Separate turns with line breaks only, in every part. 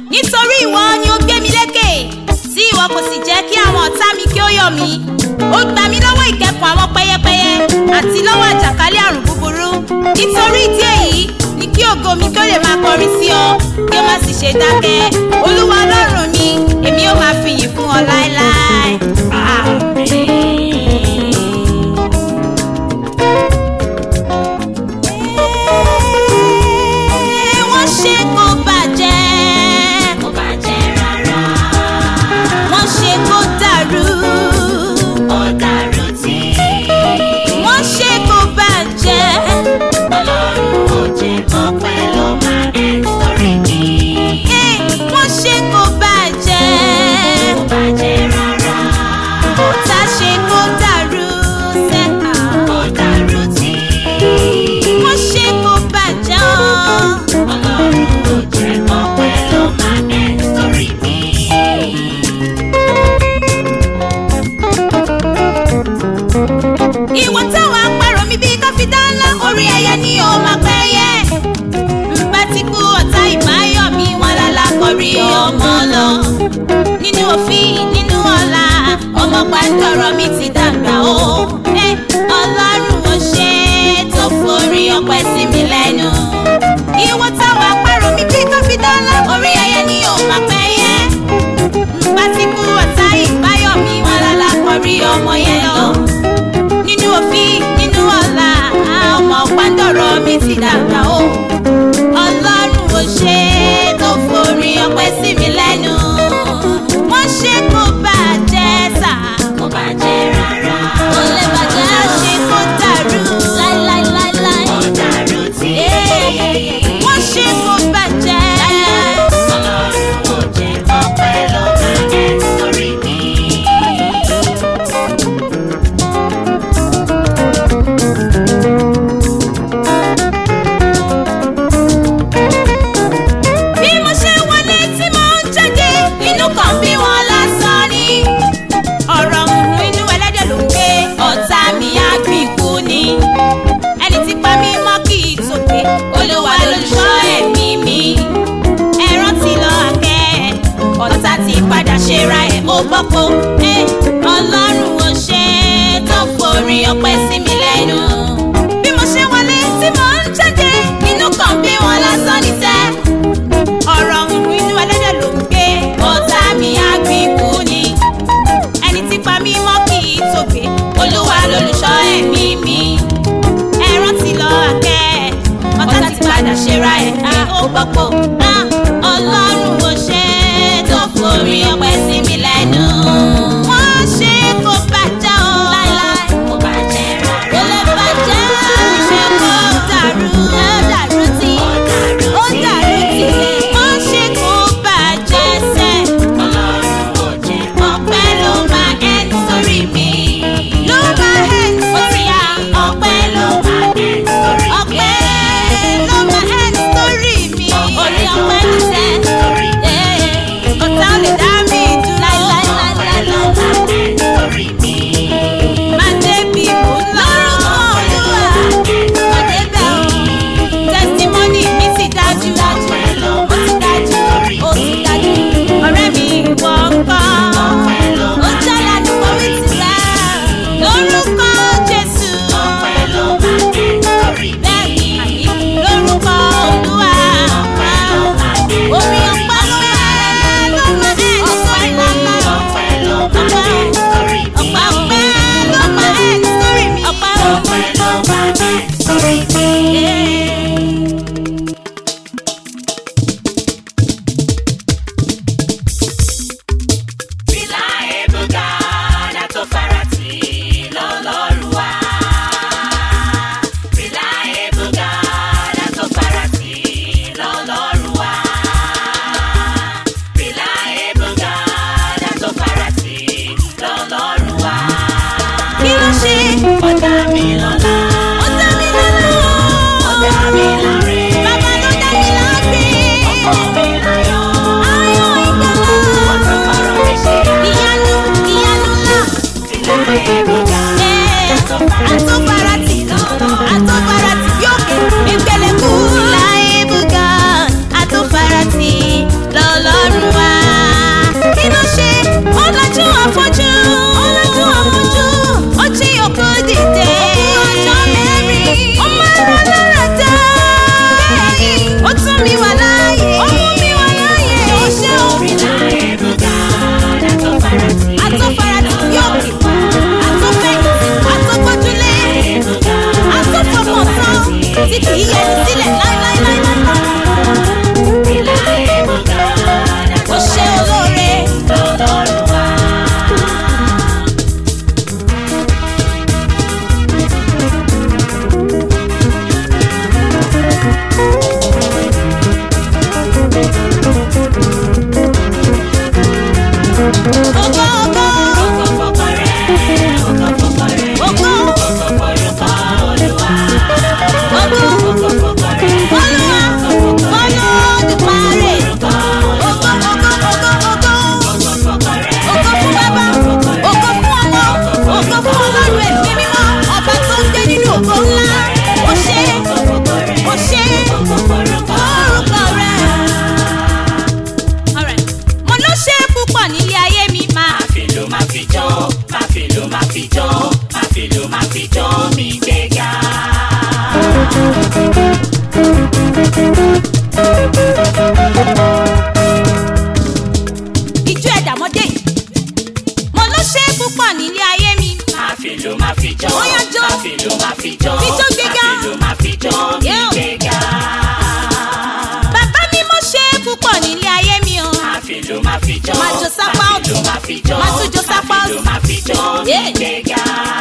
nítorí ìwọ ni ó gbé mi lékè tí ìwọ kò sì jẹ́ kí àwọn ọ̀tá mi kí ó yọ̀ mí ó gbà mí lọ́wọ́ ìkẹ́kùn àwọn pẹ́yẹpẹ́yẹ àti lọ́wọ́ àjàkálẹ̀ àrùn búburú nítorí ìdí èyí ni kí ògo mi kí ó lè máa kọrin sí ọ kí ó má sì ṣe dákẹ́ olúwa ọlọ́run mi èmi ó máa fi yìn fún ọ láéláé. wọ́n ṣe kó bàjẹ́
kò bàjẹ́ rárá.
wọ́n ṣe kó dàrú
Ó dàrú tí
wọ́n ṣe kó bàjẹ́
Ọlọ́run ò jẹ́ ọpẹ́ ló máa ẹ̀ sórí mi.
Eh, wọ́n ṣe kó bàjẹ́
Kò bàjẹ́ rárá.
ọ̀tá ṣe kó dàrú sẹ́ka
Ó dàrú tí
wọ́n ṣe kó bàjẹ́ ọ́.
Ọlọ́run ò jẹ́ ọpẹ́ ló máa ẹ̀ sórí mi.
ìwọ táwọn apẹ̀rọ mi bí káfíńtà ńlá orí ẹyẹ ni ó máa pẹ́ yẹ. nbá ti kú ọ̀tá ìbáyọ̀ mi wọn lálá kọrí ọmọ lọ. nínú òfin nínú ọ̀la ọmọ pàǹtọ̀rọ̀ mi ti dàgbà o. ẹ ọlọ́run ò ṣe é tó forí ọpẹ́ sí mi lẹ́nu. ìwọ táwọn apẹ̀rọ mi bí káfíńtà ńlá orí ẹyẹ ni ó máa pẹ́ yẹ. nbá ti kú ọ̀tá ìbáyọ̀ mi wọn lálá kọrí ọmọ yẹn lọ nínú òfin nínú ọ̀la ọmọ pàǹdọ̀rọ̀ mi ti dàgbà o ọlọ́run ò ṣe é tó forí ọpẹ́ sí mi lẹ́nu wọ́n ṣe kó bàjẹ́ sà
Kò bàjẹ́ rárá.
ó lè bàjẹ́ ṣe kó dàrú láíláíláíláí
Ó dàrú tí
wọ́n ṣe kó bàjẹ́
Ọlọ́run ò jẹ́ ọpẹ́ ló máa ẹ̀ sórí mi.
bí mo ṣe wọlé tí mo ń jáde inú kan bí wọn lásán ni ọ̀rọ̀ ohun inú ẹlẹ́dẹ̀ ló ń gbé ọ̀tá mi á gbìn kú ni ẹni tí pa mí mọ́ kì í tòkè olúwa lolùṣọ́ ẹ̀mí mi ẹ rántí lọ àkẹ́ ọ̀tá ti padà ṣera ẹ̀ ó gbọ́pọ̀ ẹ ọlọ́run ò ṣe é tó forí ọpẹ́ sí mi lẹ́nu bí mo ṣe wọlé tí mo ń jáde inú kan bí wọn lásán ní sẹ́ ọ̀rọ̀ ohun inú ẹlẹ́dẹ̀ ló ń gbé ọ̀tá mi á gbìn kú ni ẹni tí pa mí mọ́ kì í tògbé olúwa lolùṣọ́ ẹ̀mí mi ẹ rántí lọ àkẹ́ ọ̀tá ti padà ṣera ẹ̀ á ó gbọ́pọ̀ á ọlọ́run ò ṣe é tó forí ọpẹ́ sí mi lẹ́nu wọ́n ṣe kó bàjẹ́ o láíláí
Kò bàjẹ́
kò
rárá.
lè bàjẹ́ ṣe kó dàrú ẹ dàrú tí ó dàrú tí wọ́n ṣe kó bàjẹ́ sẹ́
Ọlọ́run ò jẹ́
ọpẹ́ ló máa ẹ̀ sórí mi ló máa ẹ̀ sórí à
ọpẹ́ ló máa ẹ̀ sórí mi.
ọpẹ́ ló máa ẹ̀ sórí mi.
Ó
ìjọ ẹ̀dàmọ́dé yìí mo ló ṣe é púpọ̀ nílé ayé mi.
Máa fi lò máa fi jọ́.
Ó yá jó.
Máa fi lò máa fi jọ́.
Fi jó gbéga.
Máa fi lò máa fi jọ́.
Yeah.
Gbéga.
bàbá mi mo ṣe é púpọ̀ nílé ayé mi o.
Máa fi lò máa fi jọ́.
Máa jó sápá
Máa fi lò
ọ̀tún.
máa fi jọ́.
Máa tún jó sápá
Máa fi lò
òsì.
máa fi jọ́.
Yeah.
Gbéga.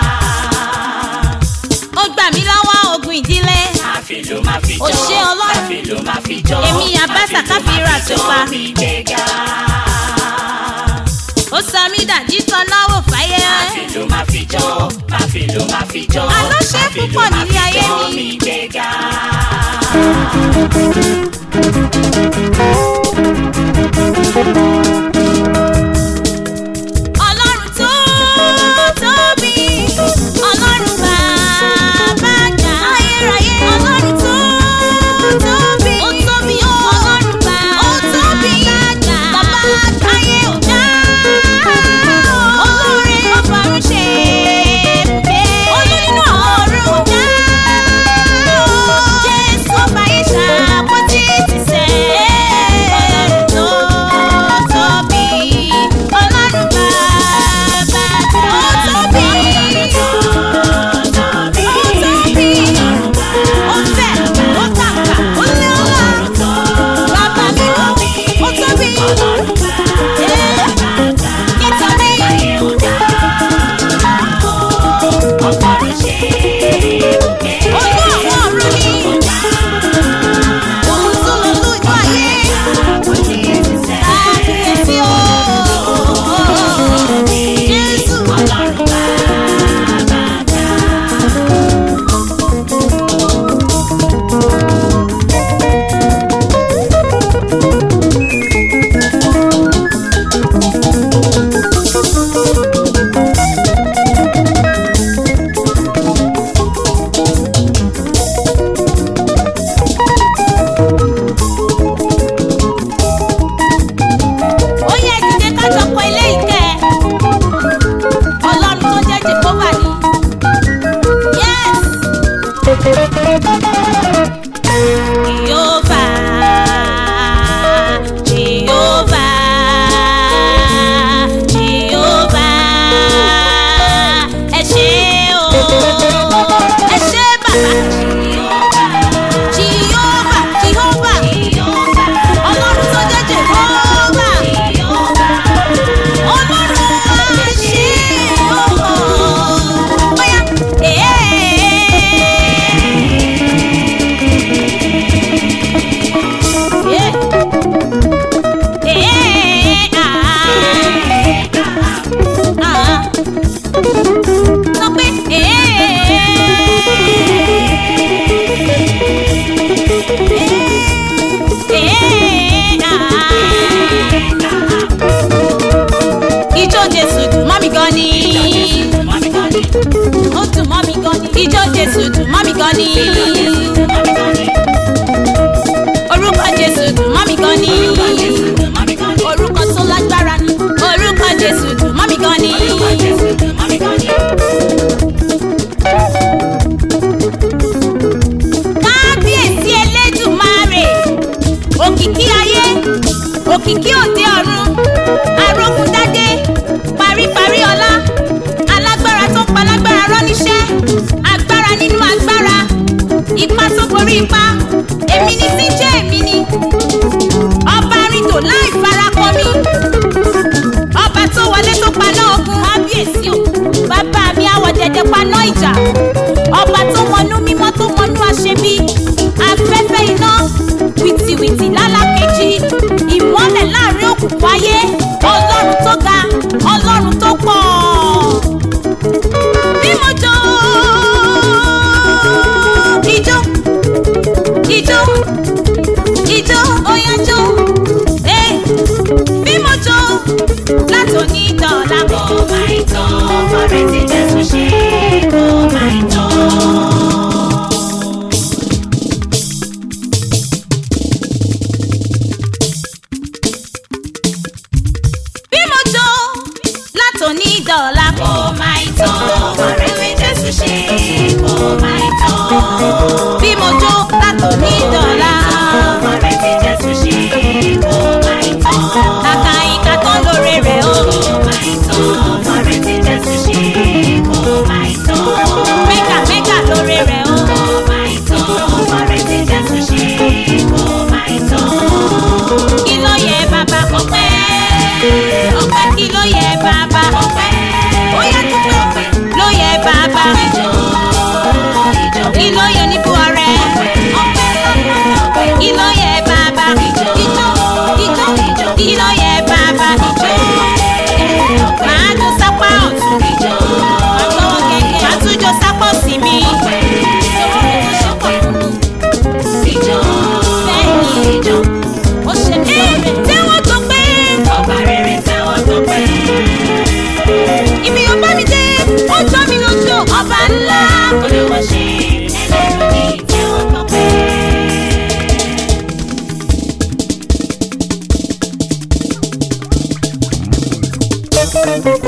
ó gbà mí lọ́wọ́ ogun ìdílé.
Máa fi lò máa fi
Ó
jọ́.
ṣé Ọlọ́run.
Máa fi lò máa fi jọ́.
Èmi Àbáṣà
Máa fi lò
Káfíńrà
máa fi
tó
jọ́.
pa.
Gbéga.
ó sọ mí dàjí tán náwó fáyé.
Máa fi lò máa fi jọ́. Máa fi lò máa fi jọ́.
Àlọ́ ṣe é
Máa fi lò
púpọ̀
máa
nílé
fi
ayé
jọ́.
mi.
Gbéga.
ọlọ́run tó tóbi ọlọ́run bàbá gbà ayérayé ọlọ́run tó tóbi ó tóbi ó ọlọ́run bàbá ó tóbi gbà bàbá ayé ò dá olóore ọ̀fọ̀run ṣe é olóyún ọ̀run ò dá jésù ọba yìí ṣàpótí ti sẹ́ ọlọ́run tó tóbi ọlọ́run bàbá ó tóbi ó tóbi ó fẹ̀ ó kàkà ó lé ọlá bàbá mi ó ó tóbi nítorí olú àwọn ọ̀run ni òun tún lọ lójú ayé kábíyèsí o jésù ó yẹ ìdílé kájọ kọ ilé ìkẹ́ ọlọ́run tó jẹ́ jehova ni yes jehova jehova jehova ẹ ṣé o ẹ ṣé bàbá jehova jehova ọlọ́run tó jẹ́ jehova ọlọ́run á ṣe ọ̀hún bóyá sọ pé ijó jésù dùn mọ́ mi gan ni ó dùn mọ́ mi gan ni ijó jésù dùn mọ́ mi gan ni orúkọ jésù dùn mọ́ mi gan ni orúkọ tó lágbára ni orúkọ jésù dùn mọ́ mi gan ni. kábíyèsí elédùmarè òkìkí ayé òkìkí òde ọ̀run arógundádé paríparí ọlá alágbára tó palágbára rọ́níṣẹ́ agbára nínú agbára ipá tó borí ipá èmi ni tí ń jẹ́ èmi ni ọba rìndò láì farakọ mi ọba tó wọlé tó paná ogun kábíyèsí o bàbá mi àwọ̀ dẹ̀dẹ̀ paná ìjà ọba tó mọnú mímọ́ tó mọnú àṣebí afẹ́fẹ́ iná wìtìwìtì lálákejì ìmọ́lẹ̀ láàrin òkùnkùn ayé ọlọ́run tó ga ọlọ́run tó pọ̀ bí mo jó ijó ijó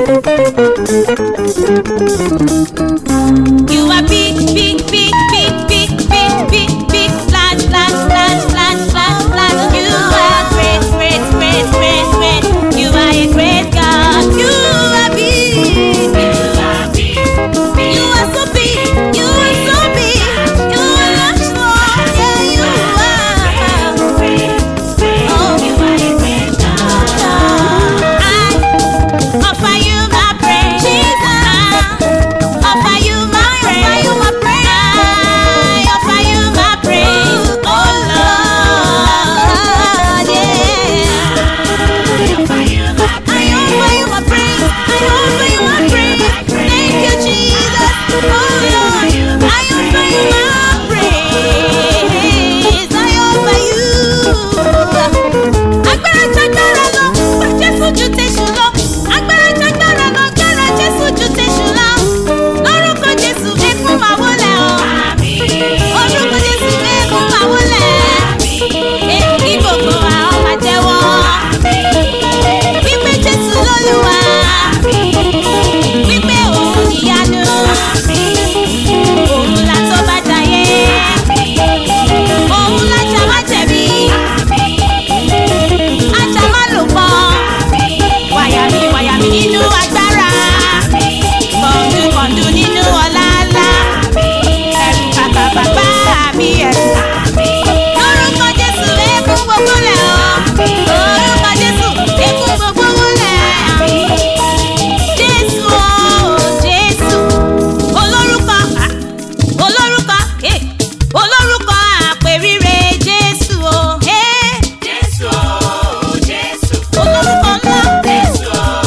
You are big, big, big, big, big, big, big, big, large, large, large, large, large, large. You are great, great, great, great, great. You are a great God. You are big. You are so big. You are so big. You are much more. Yeah, you are. Oh, you are a great God. I offer you my praise, Jesus. Offer you my praise, offer you my praise. I offer you my praise, oh Lord, yeah. I offer you my praise, I offer you my praise. Thank you, Jesus, oh Lord. I offer you my praise, I offer you. Agbára jágbára lọ, gbà Jésù ju tẹ̀sù lọ. Agbára jágbára lọ, gbára Jésù ju tẹ̀sù lọ. Lórúkọ Jésù ẹkún máa wọlé o. Orúkọ Jésù ẹkún máa wọlé. Èkí gbogbo àwọn máa jẹ́wọ́. Wípé Jésù lólúwa. Wípé òun níyanu. Òun la tó bá jayé. Òun la jà má jẹ̀bi. Ajá má lò pọ̀. Wàyà mi wàyà mi nínú agbára. Kọ̀ǹdù kọ̀ǹdù nínú ọ̀la ńlá. Ẹ̀rù bàbà bàbá mi ẹ̀rù. Lórúkọ Jésù ekún gbogbo lẹ̀ ọ́. Lórúkọ Jésù ekún gbogbo lẹ̀. Jésù o Jésù. Olórúkọ ah, olórúkọ eh, olórúkọ àpèrire Jésù o. eh. Olórúkọ ńlá.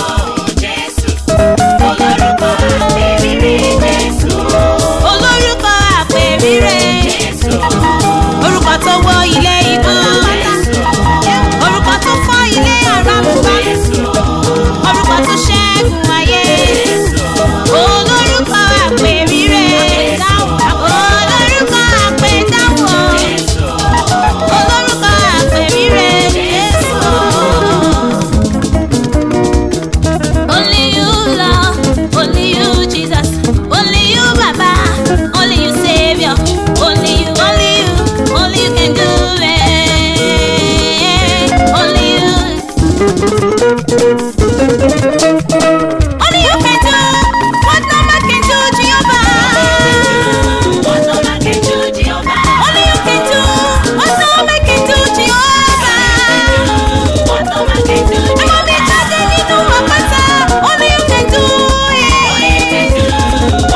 Olórúkọ àpèrire. Orúkọ tó wọ ilé ikú. Orúkọ tó fọ́ ilé àràmùbá. Orúkọ tó ṣẹ́gun ayé. Olórúkọ àpèrire. Olórúkọ àpèdáwọ̀. Olórúkọ àpèrire. Jésù. Only you, Lord. Only you, Jesus. Only you, Baba. Only you, Savior. Only you, only you, only you can do it. Only you. Only you can do what no man can do, Jehovah. Only you can do what no man can do, Jehovah. Ẹ mọ mi jáde nínú àpáta. Only you can do it.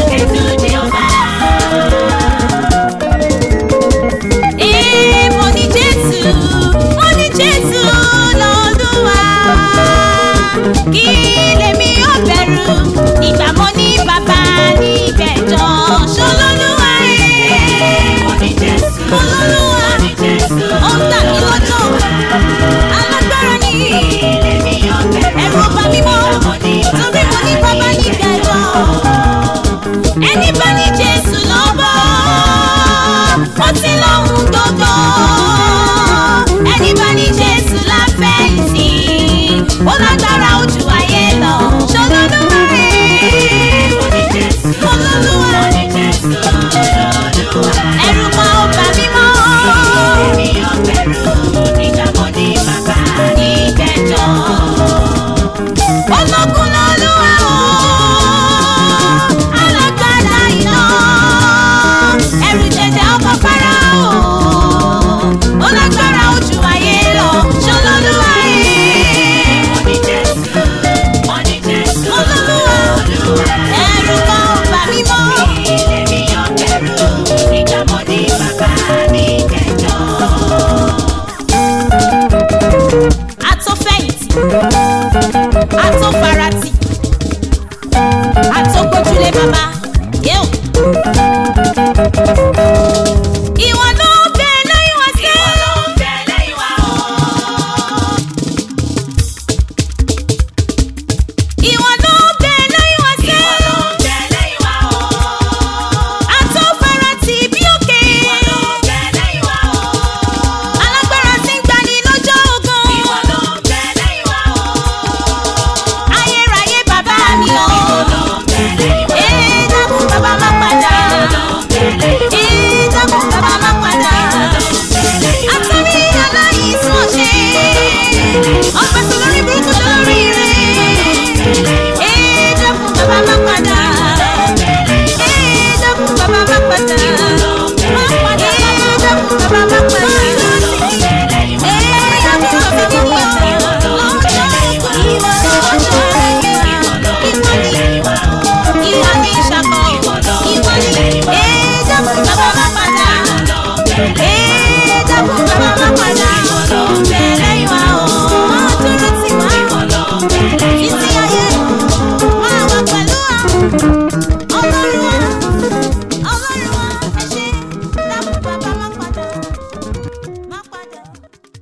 Ee, mo ní Jésù, mo ní Jésù lọ́lúwa. Kí lèmi ó bẹ̀rù? Ìgbà mo ní bàbá nígbẹ̀jọ. Ṣolólúwa ẹ̀. Olólùwà, ó ń tà mí lọ́jọ́. Alágbára ni ẹ̀rù ọba mímọ́. Torí mo ní bàbá nígbẹ̀jọ. Ẹni bá ní Jésù lọ́bọ̀, ó ti